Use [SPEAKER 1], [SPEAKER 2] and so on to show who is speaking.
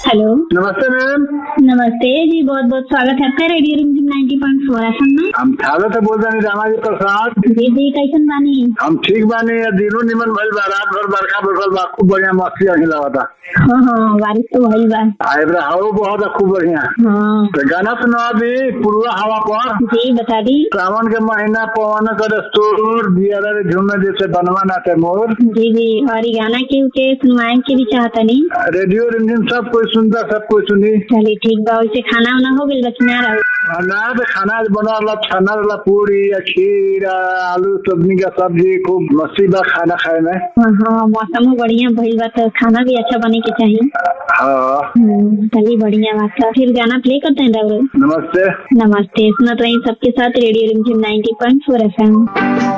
[SPEAKER 1] hello
[SPEAKER 2] नमस्ते ma'am
[SPEAKER 1] नमस्ते जी बहुत बहुत स्वागत है आपका रेडियो रिमझिम 90.4 एफएम में
[SPEAKER 2] हम थाने से बोल रहे रामाजी प्रसाद
[SPEAKER 1] जी जी कैसन बानी
[SPEAKER 2] हम ठीक बानी या दिनों निमन भइल बा रात भर बरखा बरसल बा खूब बढ़िया मस्ती अही लगा
[SPEAKER 1] हाँ हाँ बारिश तो भइल बा
[SPEAKER 2] आइब्रा हवा बहुत है खूब बढ़िया
[SPEAKER 1] हाँ
[SPEAKER 2] तो गाना सुना अभी पूर्वा हवा पर
[SPEAKER 1] जी बता दी
[SPEAKER 2] सावन के महीना पवन कर तोर दिया रे झूमे जैसे बनवा नाते मोर
[SPEAKER 1] जी जी और ये गाना के के सुनवाए के भी चाहता नहीं
[SPEAKER 2] रेडियो रिमझिम सब कोई सुनता सब कोई सुनी
[SPEAKER 1] चलिए ठीक बा वैसे खाना वाना हो गइल बा कि ना रहो
[SPEAKER 2] आ, ना तो खाना बना रहा छाना रहा पूरी या खीर आ, आलू सब्जी का सब्जी खूब मस्ती बा खाना खाए में
[SPEAKER 1] हाँ हाँ मौसम बढ़िया भइल बा तो खाना भी अच्छा बने के चाहिए
[SPEAKER 2] हाँ
[SPEAKER 1] हम्म, चलिए बढ़िया बात है फिर गाना प्ले करते हैं डबल
[SPEAKER 2] नमस्ते
[SPEAKER 1] नमस्ते सुनत रही सबके साथ रेडियो रिमझिम 90.4 एफएम